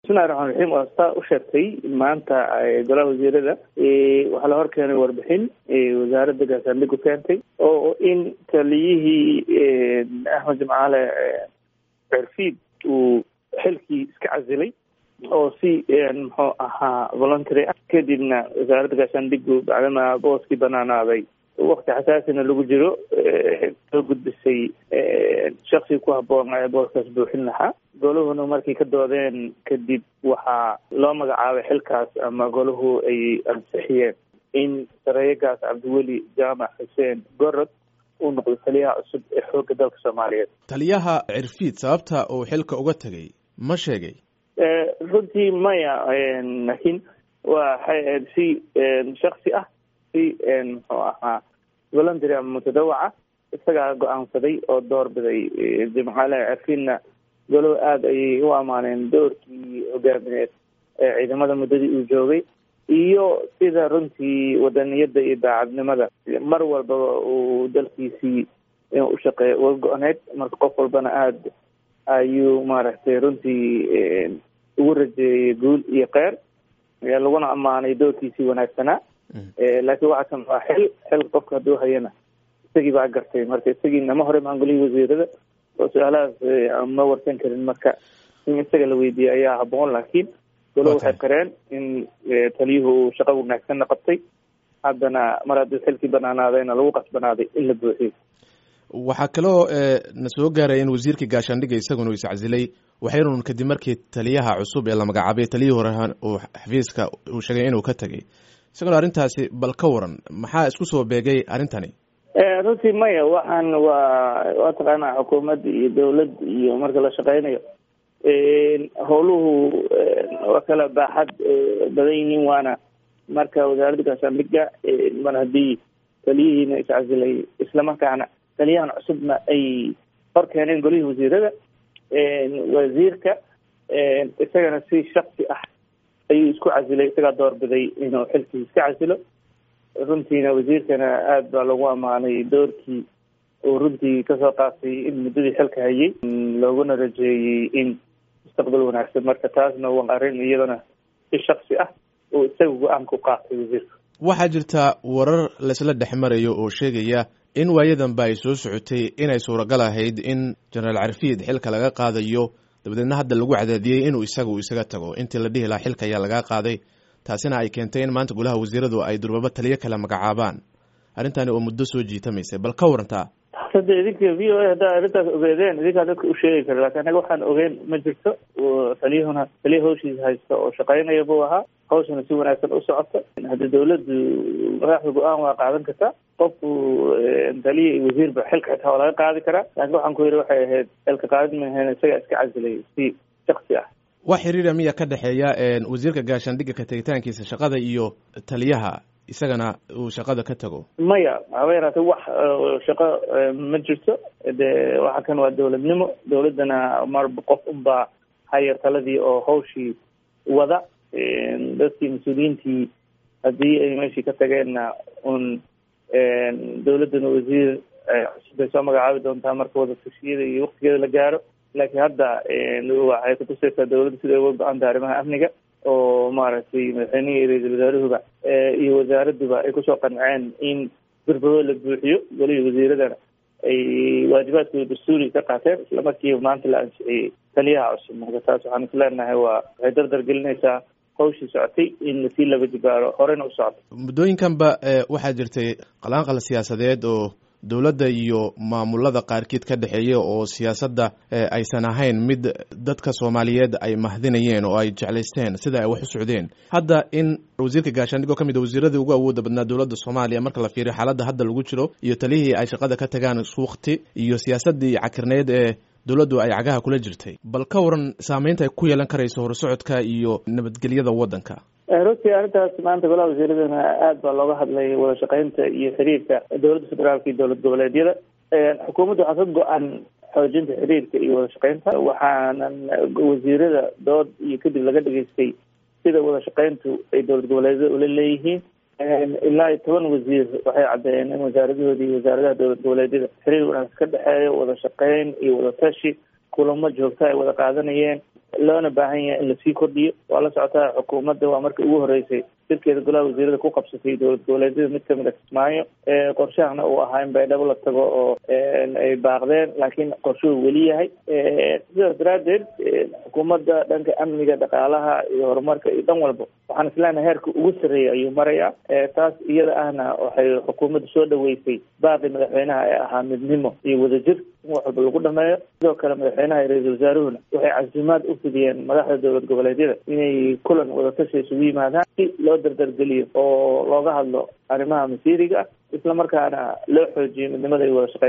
bismillahi raxmaan raxiim waa saa u sheegtay maanta golaha wasiirada waxaa la hor keenay warbixin wasaaradda gaashaandhigu keentay oo in taliyihii axmed jimcaale cerfiid uu xilkii iska casilay oo si muxuu ahaa voluntary ah kadibna wasaaradda gaashaandhigu bacdama booskii banaanaaday wakti xasaasina lagu jiro soo gudbisay shaksi ku haboon ee booskaas buuxin lahaa golahuna markay ka doodeen kadib waxaa loo magacaabay xilkaas ama golahu ay ansixiyeen in sareeyagaas cabdiweli jaamac xuseen gorod uu noqdo taliyaha cusub ee xoogga dalka soomaaliyeed taliyaha cirfiid sababta uu xilka uga tegay ma sheegay runtii maya laakiin waxay ahayd si shaksi ah si muxuu ahaa voluntary ama mutadawaca isagaa go-aansaday oo doorbiday jimcaale cerfiidna golow aada ayay u amaaneen doorkii hogaamineed ee ciidamada muddadii uu joogay iyo sida runtii wadaniyadda iyo daacadnimada mar walbaba uu dalkiisii inuu ushaqeeya uga go-need marka qof walbana aada ayuu maaragtay runtii ugu rajeeyay guul iyo keyr laguna ammaanay doorkiisii wanaagsanaa laakiin waxa kan waa xil xil qofka hadduu hayana isagii baa gartay marka isagiina ma hore maangolihii wasiirada oo su-aalahaas ma warsan karin marka in isaga la weydiiyey ayaa haboon laakiin golo waxay qareen in taliyuhu uu shaqo wanaagsanna qabtay haddana mar hadduu xilkii banaanaadayna lagu qasbanaaday in la buuxiyo waxaa kaloo na soo gaaraya in wasiirkii gaashaandhiga isaguna uu iscasilay waxayrun kadib markii taliyaha cusub ee la magacaabay taliyihii hore uu xafiiska uu sheegay inuu ka tegay isaguna arrintaasi bal ka waran maxaa isku soo beegay arrintani runtii maya waxaan waa waa taqaanaa xukuumad iyo dawlad iyo marka la shaqeynayo howluhu waa kala baaxad badan yihiin waana marka wasaaradda gaashaandhiga mar haddii taliyihiina iscasilay islamarkaana taliyahan cusubna ay hor keeneen golihii wasiirada wasiirka isagana si shaksi ah ayuu isku casilay isagaa doorbiday inuu xilkii iska casilo runtiina wasiirkana aada baa lagu ammaanay doorkii uu runtii kasoo qaatay in muddadii xilka hayay looguna rajeeyey in mustaqbal wanaagsan marka taasna waa arrin iyadana si shaksi ah uu isaga go-aanka u qaatay wasiirka waxaa jirta warar laisla dhex marayo oo sheegaya in waayadanba ay soo socotay inay suuragal ahayd in jenaraal carfiid xilka laga qaadayo dabadeedna hadda lagu cadaadiyey inuu isaga uu isaga tago intii la dhihi lahaa xilka ayaa lagaa qaaday taasina ay keentay in maanta golaha wasiiradu ay durbaba taliyo kale magacaabaan arrintani oo muddo soo jiitamaysay bal ka warantaa hadda idinka v o a haddaa arrintaas ogeedeen idinkaa dadka u sheegi kara lakin anaga waxaan ogeyn ma jirto taliyahuna taliya hawshiisa haysta oo shaqeynaya buu ahaa hawshana si wanaagsan u socota hadda dawladdu madaxda go-aan waa qaadan kartaa qofku taliya iyo wasiirba xilka xitaa waa laga qaadi karaa laakiin waxaan ku yidhi waxay ahayd xilka qaadid maaheen isagaa iska casilay si shaksi ah wax xiriira miya ka dhexeeya wasiirka gaashaandhigga ka tegitaankiisa shaqada iyo taliyaha isagana uu shaqada ka tago maya haba yaraatee wax shaqo ma jirto de waxa kan waa dawladnimo dawladdana marba qof unbaa haya taladii oo hawshii wada dadkii mas-uuliyiintii haddii ay meeshii ka tageenna un dawladdana wasiir cusub bay soo magacaabi doontaa marka wada tashiyada iyo waktigeeda la gaaro laakiin hadda waxay kutusaysaa dawladda siday uga go-anta arrimaha amniga oo maaragtay madaxweynihii iyo ra-iisul wasaaruhuba iyo wasaaradduba ay kusoo qanceen in birbado la buuxiyo golihii wasiiradana ay waajibaadkooda dastuuriga ka qaateen isla markiiba maanta la ansixiyey taliyaha cusub marka taas waxaan is leenahay waa waxay dardar gelinaysaa hawshii socotay in lasii laba jibaaro horena u socoto muddooyinkanba waxaa jirtay qalaanqal siyaasadeed oo dowladda iyo maamulada qaarkiid ka dhexeeya oo siyaasadda aysan ahayn mid dadka soomaaliyeed ay mahdinayeen oo ay jeclaysteen sida ay wax u socdeen hadda in wasiirka gaashaandhig oo ka mid a wasiiradii ugu awooda badnaa dowladda soomaaliya marka la fiiriyo xaaladda hadda lagu jiro iyo talihii ay shaqada ka tagaan suukhti iyo siyaasaddii cakirneyd ee dowladdu ay cagaha kula jirtay bal ka waran saameynta ay ku yeelan karayso horsocodka iyo nabadgelyada waddanka runtii arrintaas maanta golaha wasiiradana aada baa looga hadlay wada shaqeynta iyo xiriirka dowladda federaalka iyo dowlad goboleedyada xukuumadda waxaa ka go-an xoojinta xiriirka iyo wada shaqeynta waxaanan wasiirada dood iyo kadib laga dhageystay sida wada shaqeyntu ay dowlad goboleedyada ula leeyihiin ilaa iyo toban wasiir waxay caddeeyeen in wasaaradahoodi iyo wasaaradaha dowlad goboleedyada xiriir wanaagsan ka dhexeeyo wada shaqeyn iyo wada tashi kulamo joogta ay wada qaadanayeen loona baahan yahay in lasii kordhiyo waa la socotaa xukuumadda waa markii ugu horeysay shirkeeda golaha wasiirada ku qabsatay dowlad goboleedyada mid kamid a kismaayo qorshahana uu ahaa in baydhabo la tago oo ay baaqdeen laakiin qorshuhu weli yahay sidaas daraaddeed xukuumadda dhanka amniga dhaqaalaha iyo horumarka iyo dhan walba waxaan isleenahay heerka ugu sarreeya ayuu marayaa taas iyada ahna waxay xukuumadda soo dhaweysay baaqi madaxweynaha ee ahaa midnimo iyo wadajir in wax walba lagu dhameeyo sidoo kale madaxweynaha iyo ra-iisul wasaaruhuna waxay casimaad u fidiyeen madaxda dowlad goboleedyada inay kulan wadatashi isugu yimaadaan si loo dardargeliyo oo looga hadlo arrimaha masiiriga ah isla markaana loo xoojiyo midnimada iyo wada shaqeyn